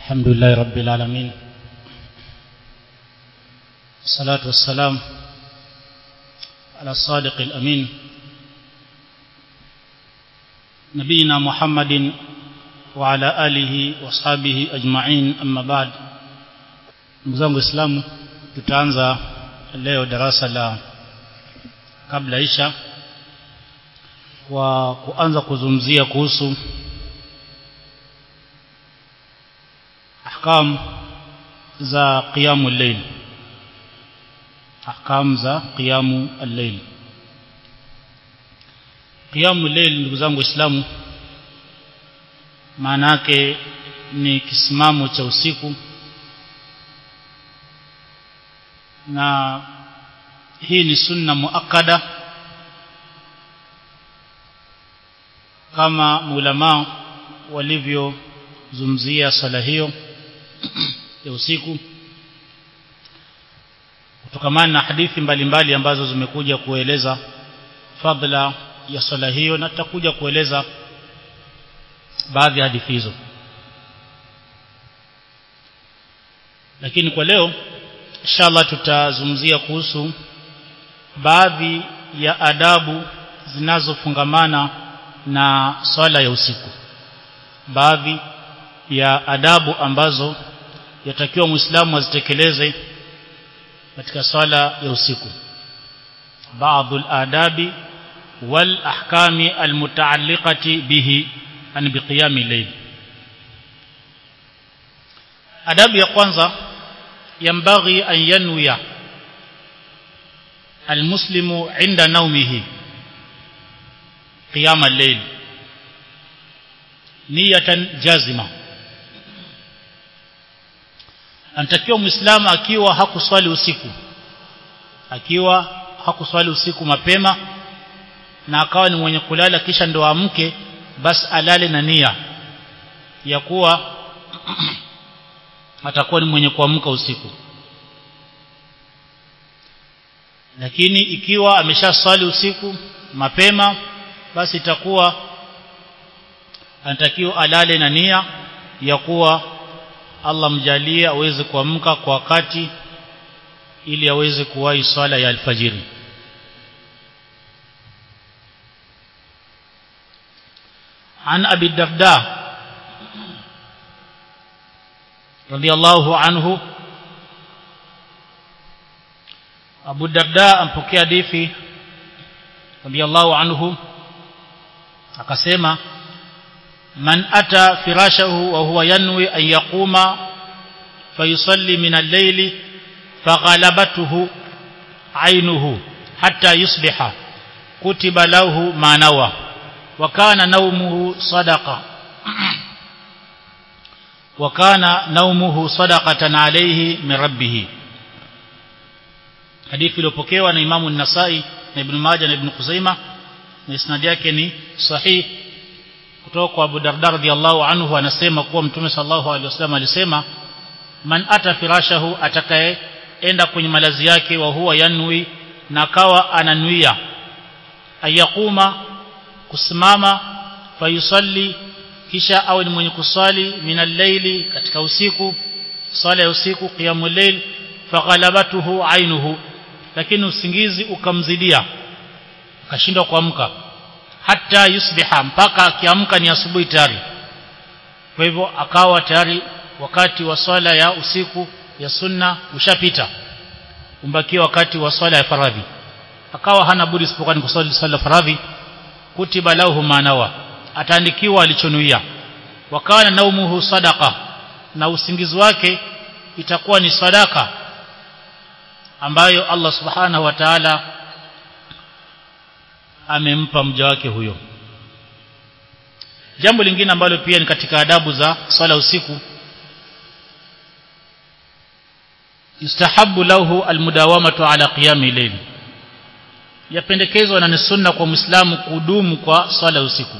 الحمد لله رب العالمين الصلاة والسلام على الصادق الأمين نبينا محمد وعلى آله وصحبه أجمعين أما بعد مزangu Islamu tutaanza leo darasa la kabla isha wa kuanza kuzungumzia kuhusu ahkam za qiyamul layl ahkam za qiyamul layl qiyamul layl ndugu zangu waislamu maana yake ni kisimamo cha usiku na hii ni sunna muakkada kama ulama walivyozungumzia swala hiyo ya usiku kutokamana na hadithi mbalimbali mbali ambazo zimekuja kueleza fadla ya swala hiyo na tutakuja kueleza baadhi ya hadithi hizo lakini kwa leo inshallah tutazungumzia kuhusu baadhi ya adabu zinazofungamana na swala ya usiku baadhi ya adabu ambazo yatakiwa muislamu azitekeleze katika swala ya usiku baadhi al-adabi wal ahkami almutaalliqati bihi an biqiyami layl adabu ya kwanza yambaghi an yanwiya almuslimu inda naumihi qiyam al-layl niyatan jazima anatakiwa muislamu akiwa hakuswali usiku akiwa hakuswali usiku mapema na akawa ni mwenye kulala kisha ndo amke basi alale na nia ya kuwa atakuwa ni mwenye kuamka usiku lakini ikiwa ameshaswali usiku mapema basi itakuwa anatakiwa alale na nia ya kuwa Allah mjalie aweze kuamka kwa wakati ili aweze kuwahi swala ya alfajiri عن أبي الدرداء رضي الله عنه أبو الدرداء أمبكي حديثي رضي الله عنه akasema man ata firashahu wa huwa yanwi an yaquma fayusalli min al-layli faghalabatuhu aynuhu hatta yusbiha kutiba lahu ma nawa wa kana nawmuhu sadaqa wa kana nawmuhu sadaqatan alayhi min rabbih hadithi iliyopokewa na Imamu an-Nasa'i na Ibn Majah na Ibn Khuzaimah na isnad yake ni sahih kutoka kwa Abu Darda radhiallahu anhu anasema kuwa Mtume sallallahu alaihi wasallam alisema man ata firashahu atakayeenda kwenye malazi yake wa huwa yanwi na kawa ananuia ayakuma kusimama fayusalli kisha awe ni mwenye kuswali minal layli katika usiku swala ya usiku qiyamul layl faghalabatuhu ainuhu lakini usingizi ukamzidia akashindwa kuamka hata yusbiha mpaka akiamka ni asubuhi tayari kwa hivyo akawa tayari wakati wa swala ya usiku ya sunna ushapita umbakia wakati wa swala ya faradhi akawa hana budi isipokuwa ni kuswali swala ya faradhi kutiba lahu manawa ataandikiwa alichonuia wakana naumuhu sadaqa na usingizi wake itakuwa ni sadaka ambayo Allah subhanahu wa ta'ala amempa mja wake huyo jambo lingine ambalo pia ni katika adabu za swala usiku yustahabu lahu almudawamatu ala qiyami layl yapendekezwa na ni sunna kwa muislamu kudumu kwa swala usiku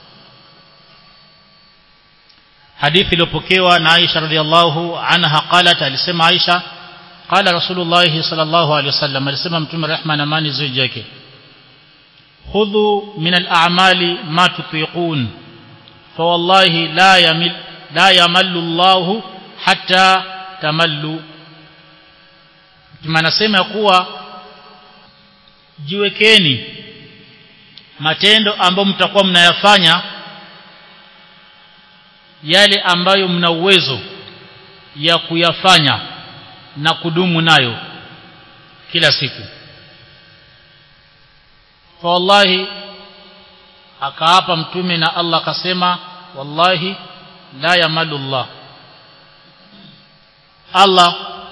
hadithi iliyopokewa na Aisha radhiallahu anha qalat alisema Aisha qala rasulullah sallallahu alaihi wasallam alisema mtume rehma na amani ziwe yake khudhu min al-a'mali ma tutiqun فوالله لا يمل لا يمل الله hata tamallu anasema kuwa jiwekeni matendo ambayo mtakuwa mnayafanya yale ambayo mna uwezo ya kuyafanya na kudumu nayo kila siku fa wallahi akaapa mtume na Allah akasema wallahi la yamalu Allah Allah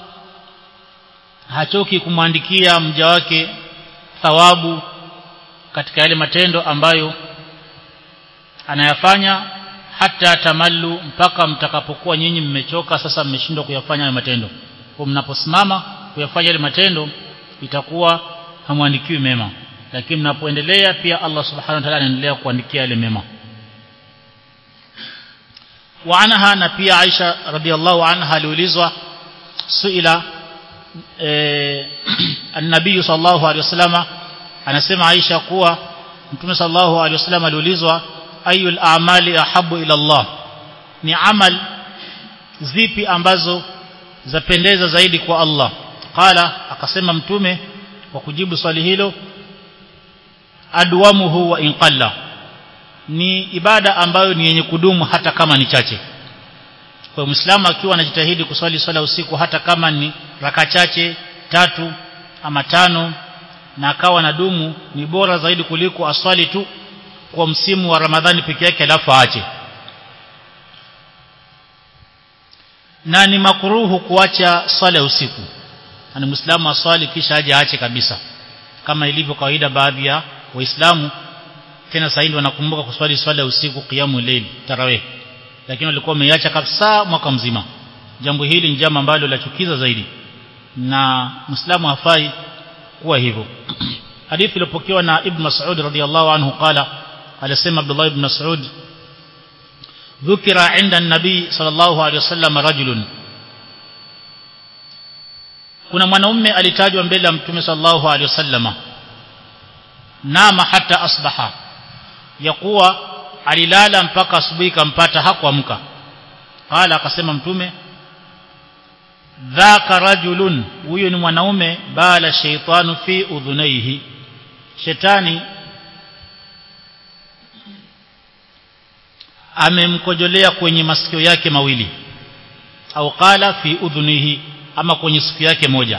hachoki kumwandikia mja wake thawabu katika yale matendo ambayo anayafanya hata tamallu mpaka mtakapokuwa nyinyi mmechoka sasa mmeshindwa kuyafanya hayo matendo kwa mnaposimama kuyafanya yale matendo itakuwa hamwandikiwi mema lakini mnapoendelea pia Allah subhanahu wa ta'ala anaendelea kuandikia yale mema wa anha na pia Aisha radhiallahu anha aliulizwa suila eh, an-nabii sallallahu alaihi wasallama anasema Aisha kuwa Mtume sallallahu alaihi wasallam aliulizwa ayul a'mali ahabu ila Allah ni amal zipi ambazo zapendeza zaidi kwa Allah qala akasema mtume kwa kujibu swali hilo adwamuhu wa inqalla ni ibada ambayo ni yenye kudumu hata kama ni chache kwa muislamu akiwa anajitahidi kuswali swala usiku hata kama ni raka chache tatu ama tano na akawa na dumu ni bora zaidi kuliko aswali tu kwa msimu wa Ramadhani peke yake alafu aache na ni makuruhu kuacha swala ya usiku na muislamu aswali kisha aje aache kabisa kama ilivyo kawaida baadhi ya waislamu tena sasa ndio wanakumbuka kuswali swala ya usiku qiyamu layl tarawih lakini walikuwa wameiacha kabisa mwaka mzima jambo hili ni jambo ambalo lachukiza zaidi na muislamu hafai kuwa hivyo hadithi iliyopokewa na ibn Mas'ud radhiyallahu anhu qala alisema Abdullah ibn Mas'ud dhukira inda an-nabi sallallahu alayhi wasallam rajulun kuna mwanaume alitajwa mbele ya mtume sallallahu alayhi wasallama nama hata asbaha ya kuwa alilala mpaka asubuhi kampata hakuamka qala akasema mtume dhaka rajulun huyo ni mwanaume bala shaytanu fi udhunaihi shetani amemkojolea kwenye masikio yake mawili au qala fi udhunihi ama kwenye sikio yake moja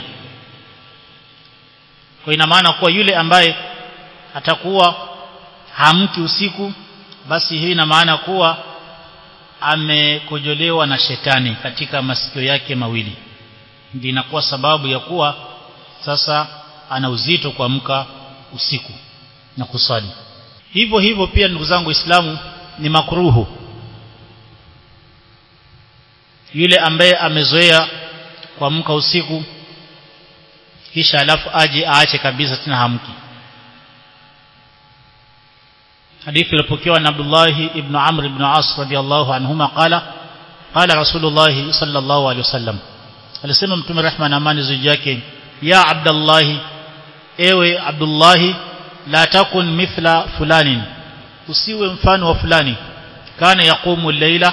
kwa ina maana kuwa yule ambaye atakuwa hamki usiku basi hii ina maana kuwa amekojolewa na shetani katika masikio yake mawili ndio inakuwa sababu ya kuwa sasa ana uzito kuamka usiku na kusali hivyo hivyo pia ndugu zangu waislamu ni makruhu yule ambaye amezoea kuamka usiku kisha alafu aje aache kabisa tena hamki حديث البكيوان عبد الله ابن عمرو بن عاص رضي الله عنهما قال قال رسول الله صلى الله عليه وسلم alisema mtume rehma na amani juu yake ya abdullah ewe abdullah la takun mithla fulanin usiwe mfano wa fulani kana yaqumu al-laila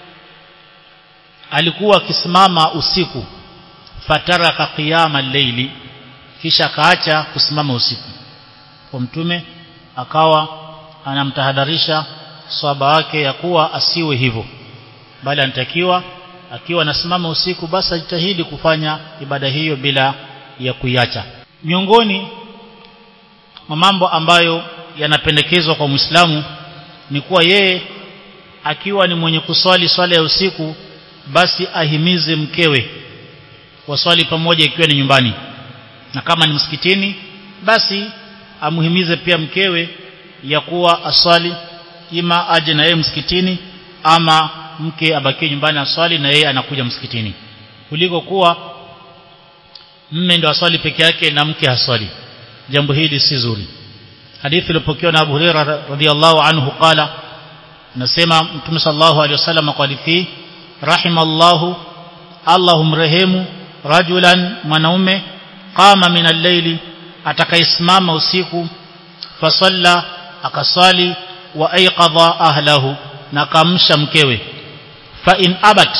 alikuwa akisimama usiku fataraka qiyama al-layli kisha kaacha kusimama usiku kwa mtume akawa anamtahadharisha swaba wake ya kuwa asiwe hivyo bali anatakiwa akiwa anasimama usiku basi ajitahidi kufanya ibada hiyo bila ya kuiacha miongoni mwa mambo ambayo yanapendekezwa kwa Muislamu ni kuwa yeye akiwa ni mwenye kuswali swala ya usiku basi ahimize mkewe waswali pamoja ikiwa ni nyumbani na kama ni msikitini basi amuhimize pia mkewe ya kuwa aswali ima aje na yeye msikitini ama mke abakie nyumbani aswali na yeye anakuja msikitini kuliko kuwa mme ndo aswali peke yake na mke haswali jambo hili si zuri hadithi iliyopokewa na Abu Hurairah radhiyallahu anhu qala nasema mtume sallallahu alaihi wasallam kwa hadithi rahimallahu Allahum rehemu rajulan mwanaume qama min al-layli atakaisimama usiku fasalla akaswali wa aiqadha ahlahu na kamsha mkewe fa in abat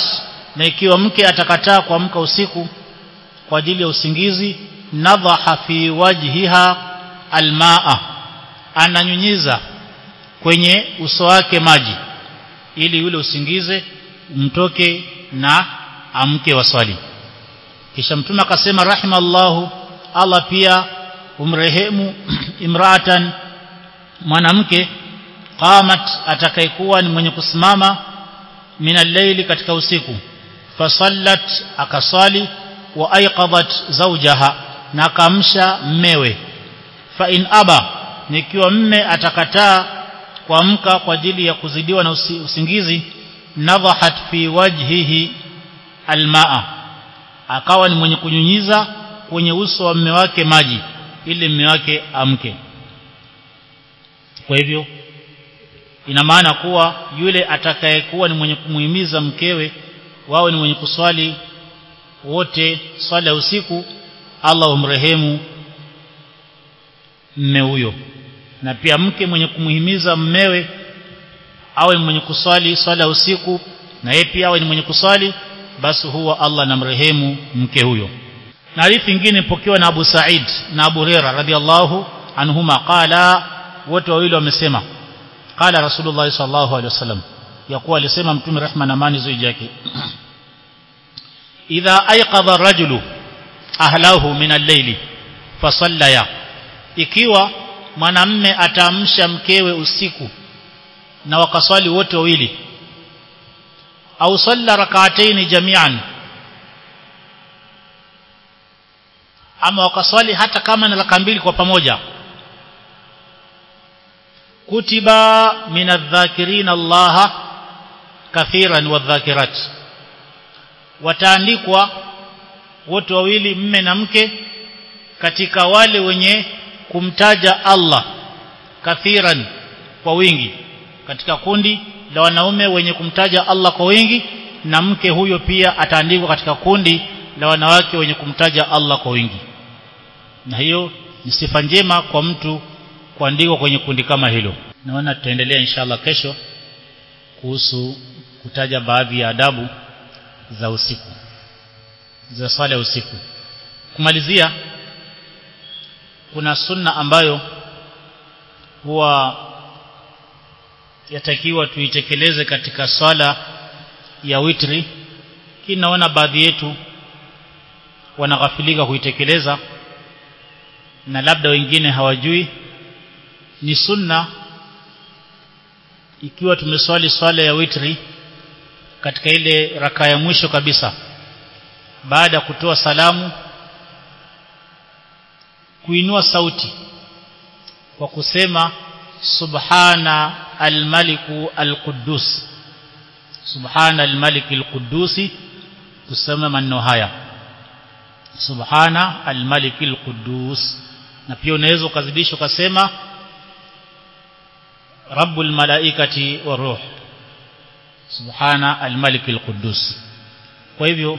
na ikiwa mke atakataa kuamka usiku kwa ajili ya usingizi nadhaha fi wajhiha almaa ananyunyiza kwenye uso wake maji ili yule usingize mtoke na amke waswali kisha mtume akasema rahimallahu Allah pia umrehemu imraatan mwanamke qamat atakayekuwa ni mwenye kusimama minal layli katika usiku fasallat akaswali wa aiqadat zawjaha na akamsha mmewe fa in aba nikiwa mme atakataa kuamka kwa ajili ya kuzidiwa na usi, usingizi nadhahat fi wajhihi almaa akawa ni mwenye kunyunyiza kwenye uso wa mme wake maji ili mme wake amke kwa hivyo ina maana kuwa yule atakayekuwa ni mwenye kumuhimiza mkewe wawe ni mwenye kuswali wote swala ya usiku Allah umrehemu mme huyo na pia mke mwenye kumuhimiza mmewe awe mwenye kuswali swala ya usiku na yeye pia awe ni mwenye kuswali basi huwa Allah namrehemu mke huyo na hadithi nyingine pokewa na Abu Sa'id na Abu Hurairah radhiallahu anhuma qala wote wawili wamesema qala Rasulullah sallallahu alaihi wasallam yakuwa alisema mtume rehma na amani zuri yake idha ayqadha rajulu ahlahu min al-layli fasallaya ikiwa mwanamme ataamsha mkewe usiku na wakaswali wote wawili au salla rak'atayn jami'an ama wakaswali hata kama na raka mbili kwa pamoja kutiba min adh-dhakirin Allah kathiran wadh-dhakirat wataandikwa wote wawili mme na mke katika wale wenye kumtaja Allah kathiran kwa wingi katika kundi la wanaume wenye kumtaja Allah kwa wingi na mke huyo pia ataandikwa katika kundi la wanawake wenye kumtaja Allah kwa wingi na hiyo ni sifa njema kwa mtu kuandikwa kwenye kundi kama hilo naona tutaendelea inshallah kesho kuhusu kutaja baadhi ya adabu za usiku za swala ya usiku kumalizia kuna sunna ambayo huwa yatakiwa tuitekeleze katika swala ya witri lakini naona baadhi yetu wanaghafilika kuitekeleza na labda wengine hawajui ni sunna ikiwa tumeswali swala ya witri katika ile raka ya mwisho kabisa baada ya kutoa salamu kuinua sauti kwa kusema subhana almaliku alquddus subhana almaliki alquddusi kusema maneno haya subhana almaliki alquddus na pia unaweza ukazidisha ukasema rabbul malaikati waruh subhana almaliki alquddus kwa hivyo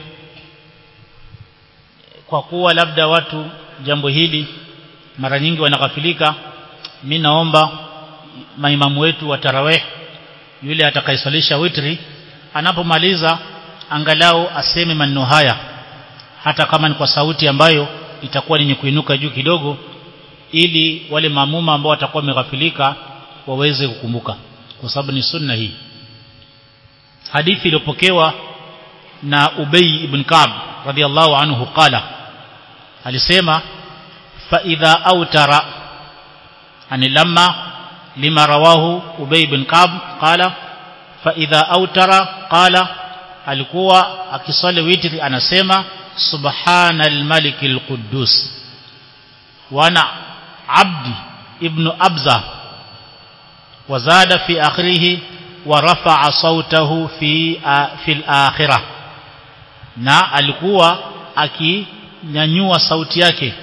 kwa kuwa labda watu jambo hili mara nyingi wanaghafilika mimi naomba maimamu wetu wa tarawih yule atakayeswalisha witri anapomaliza angalau aseme maneno haya hata kama ni kwa sauti ambayo itakuwa ni kuinuka juu kidogo ili wale maamuma ambao watakuwa wameghafilika waweze kukumbuka kwa sababu ni sunna hii hadithi iliyopokewa na Ubay ibn Ka'b radhiallahu anhu qala alisema fa idha autara ani lamma lima rawahu Ubay ibn Ka'b qala fa idha autara qala alikuwa akiswali witri anasema subhanal malikil quddus wana abdi ibn abza وزاد في آخره ورفع صوته في في الآخرة na alikuwa akinyanyua sauti yake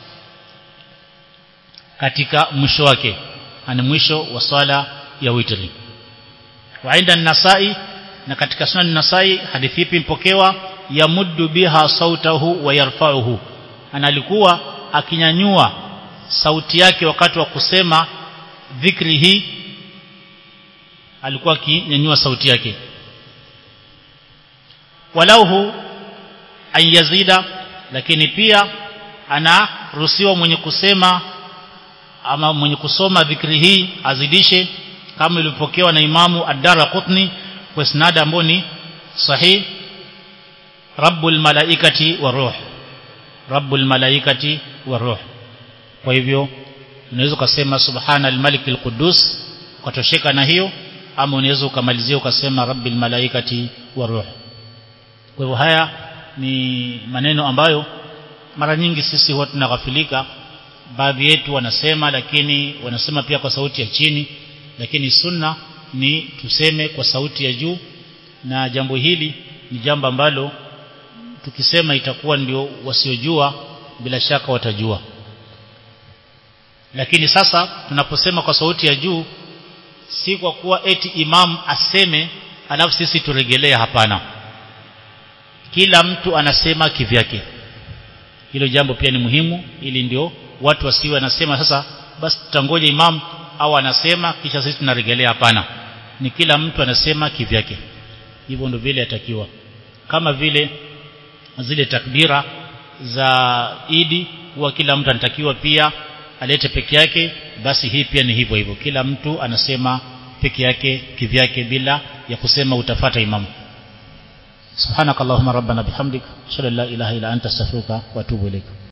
katika mwisho wake ani mwisho wa swala ya witri wa inda nasai na katika sunan nasai hadithi ipi mpokewa yamuddu biha sautahu wa yarfa'uhu ana alikuwa akinyanyua sauti yake wakati wa kusema dhikri hii alikuwa akinyanyua sauti yake walauhu an yazida lakini pia anaruhusiwa mwenye kusema ama mwenye kusoma dhikri hii azidishe kama ilivyopokewa na imamu ad-Darqutni kwa isnad ambao ni sahih rabbul malaikati wa ruh rabbul malaikati wa ruh kwa hivyo unaweza kusema subhana al-malik al-quddus ukatosheka na hiyo ama unaweza ukamalizia ukasema rabbil malaikati wa ruh kwa hivyo haya ni maneno ambayo mara nyingi sisi huwa tunaghafilika baadhi yetu wanasema lakini wanasema pia kwa sauti ya chini lakini sunna ni tuseme kwa sauti ya juu na jambo hili ni jambo ambalo tukisema itakuwa ndio wasiojua bila shaka watajua lakini sasa tunaposema kwa sauti ya juu si kwa kuwa eti imam aseme alafu sisi turegelee hapana kila mtu anasema kivyake hilo jambo pia ni muhimu ili ndio watu wasiwe wanasema sasa basi tutangoja imam au anasema kisha sisi tunarejelea hapana ni kila mtu anasema kivyake hivyo ndio vile yatakiwa kama vile zile takbira za idi huwa kila mtu anatakiwa pia alete peke yake basi hii pia ni hivyo hivyo kila mtu anasema peke yake kivyake bila ya kusema utafata imamu subhanakallahumma rabbana bihamdik ashhadu an la ilaha illa anta astaghfiruka wa atubu ilaik